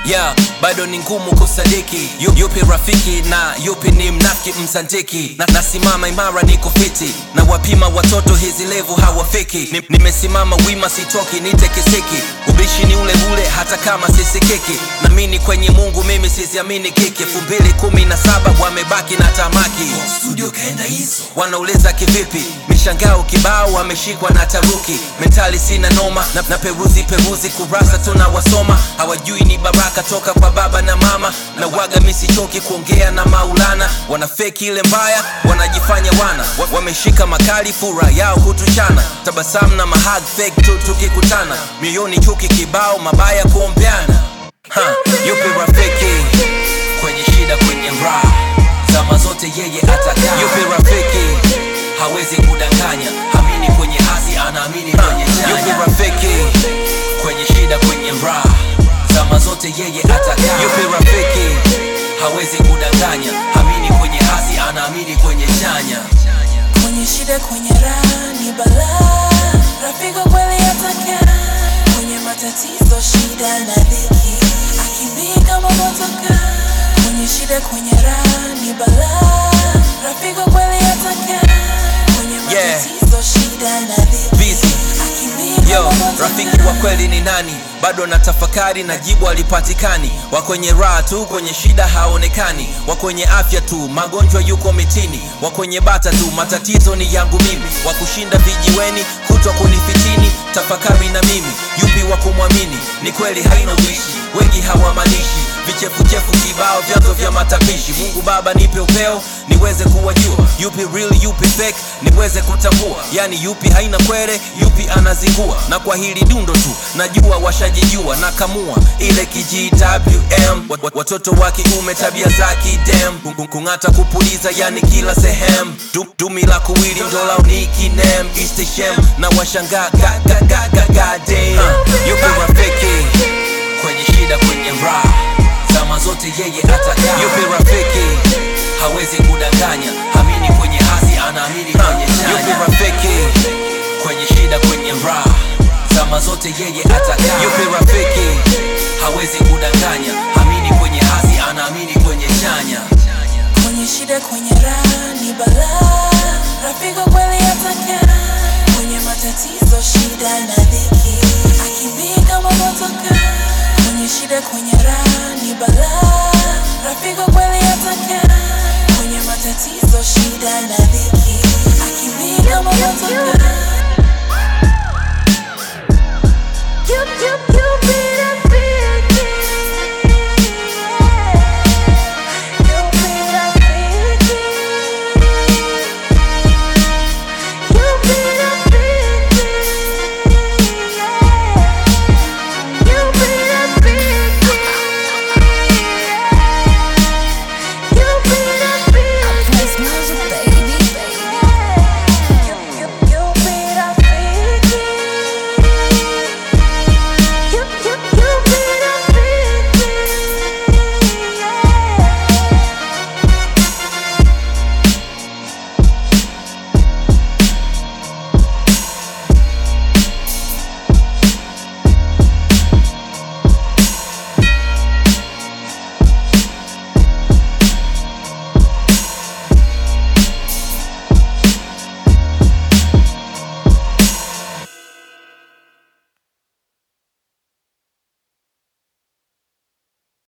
yeah, bado ni ngumu kusadiki Yu- yupi rafiki na yupi ni mnafiki msantiki na, nasimama imara niko fiti na wapima watoto hizi levu hawafiki Ni- nimesimama wima sitoki nitekeseki ubishi ni ule ule hata kama sisikiki namini kwenye mungu mimi siziamini kiki elfu mbili kumi na saba wamebaki na tamaki studio kaenda hizo wanauliza kivipi mishangao kibao wameshikwa na taruki mentali sina noma na, na peruzi peruzi kurasa tunawasoma hawajui ni baraka toka kwa baba na mama na waga misichoki kuongea na maulana wanafeki ile mbaya wanajifanya wana wa, wameshika makali fura yao hutuchana tabasamu na mahag fake tu tukikutana mioyoni chuki kibao mabaya kuombeana ha, yupi rafiki kwenye shida kwenye raha zama zote yeye atakaa yupi rafiki hawezi kudanganya amini kwenye hasi anaamini kwenye chanya yupi rafiki kwenye shida kwenye raha zama zote yeye atakaa yupi rafiki hawezi kudanganya amini kwenye hasi anaamini kwenye chanya kwenye shida kwenye raha ni balaa rafiki wa kweli atakaa kwenye matatizo shida na dhiki akimbia kama motoka kwenye shida kwenye raha ni balaa rafiki wa kweli atakaa kwenye Yeah. matatizo shida na dhiki busy akimbia Yo, kama motoka rafiki wa kweli ni nani? Bado na tafakari na jibu halipatikani. Wa kwenye raha tu, kwenye shida haonekani. Wa kwenye afya tu, magonjwa yuko mitini. Wa kwenye bata tu, matatizo ni yangu mimi. Wa kushinda vijiweni, kutwa kunifitini. Tafakari na mimi, yupi wa kumwamini? Ni kweli haina ubishi, wengi hawamanishi vichefuchefu kibao, vyanzo vya matapishi. Mungu Baba nipe upeo niweze kuwajua yupi real, yupi fake, niweze kutambua, yani yupi haina kwere, yupi anazingua. Na kwa hili dundo tu najua washajijua, na kamua ile KGWM, Wat- wat- watoto wa kiume tabia za kidem, Kung- kung- kung'ata kupuliza, yani kila sehemu, Du- dumi la kuwili ndolao ni kinem, istishem na washangaa ga, ga, ga, ga, ga, damn. Uh, yupi rafiki kwenye shida kwenye raha zama zote yeye atakaa yupi rafiki hawezi kudanganya amini kwenye hasi anaamini kwenye chanya yupi rafiki kwenye shida kwenye raha zama zote yeye atakaa yupi rafiki hawezi kudanganya amini kwenye hasi anaamini kwenye chanya kwenye shida kwenye raha ni balaa rafiki wa kweli atakaa kwenye matatizo shida na dhiki akimbia kama motoka kwenye shida kwenye raha ni balaa rafiki wa kweli atakaa kwenye matatizo shida na dhiki akimbia kama motoka